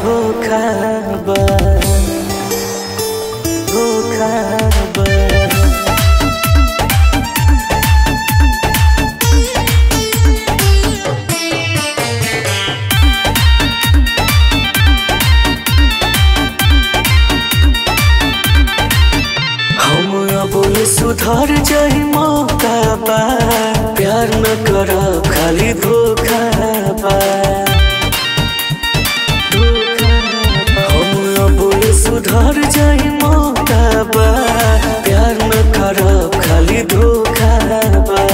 धोखा बा धोखा बा हम अब सुधर जाई मौका बा प्यार न कर खाली धोखा बा हम अब सुधर जाई मौका बा प्यार न कर खाली धोखा बा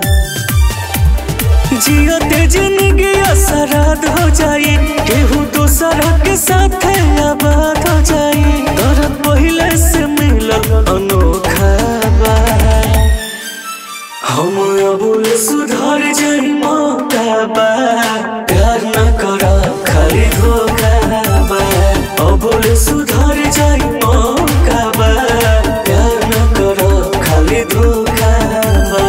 जियते जिंदगी असराद हो जाई केहू दूसरा के साथ आबाद हो जाई दर्द पहले से मिलल अनोखा बा हम अबुल सुधर जाई मौका बा प्यार न कर खाली धोखा बा अबुल सुधर जाई मौका बा प्यार न कर खाली धोखा बा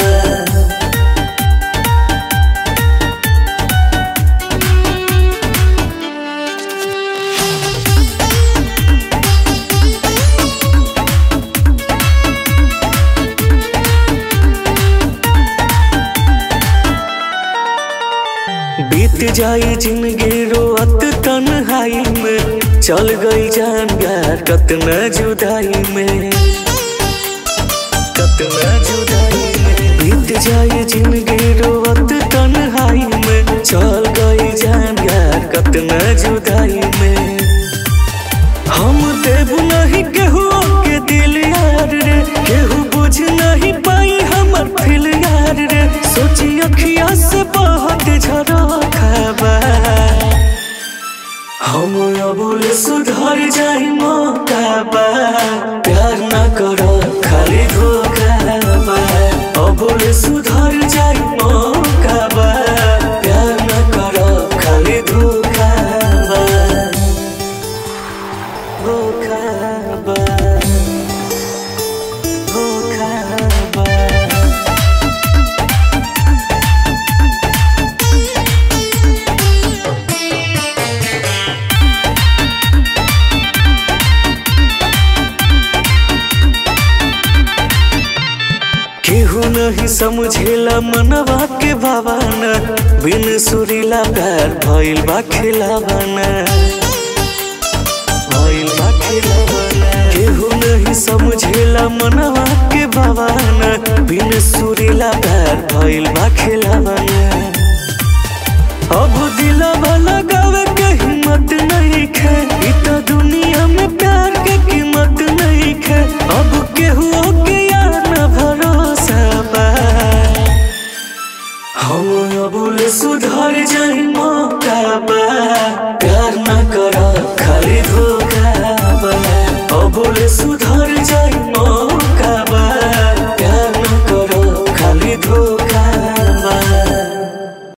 बीत जाई जिंदगी रोअत तन्हाई में चल गई जान यार कतना जुदाई में कतना जुदाई में बीत जाई जिंदगी रोअत तन्हाई में चल गई जान यार कतना जुदाई में हम देव नहीं केहू के दिल यार रे केहू बुझ नहीं पाई हमर फिल यार रे सोची अखिया से बहुत झरो खाबा हम अबुल सुधर जाई मौका बा प्यार न करो खाली धोखा बा अबुल सुधर जाई मौका बा प्यार न करो खाली धोखा बा धोखा बा धोखा बा केहू नहीं समझेला मनवा के भावना बिन सुरीला प्यार भइल बा खिलावाना भइल बा खिलावाना केहू नहीं समझेला मनवा के भावना बिन सुरीला प्यार भइल बा खिलावाना अब दिलवा लगावे के हिम्मत नहीं खे इ तो दुनिया में प्यार के कीमत नहीं खे अब केहू के यार न भरोसा बा हम अबुल सुधर जाई मौका बा प्यार न कर खाली धोखा बा अबुल सुधर जाई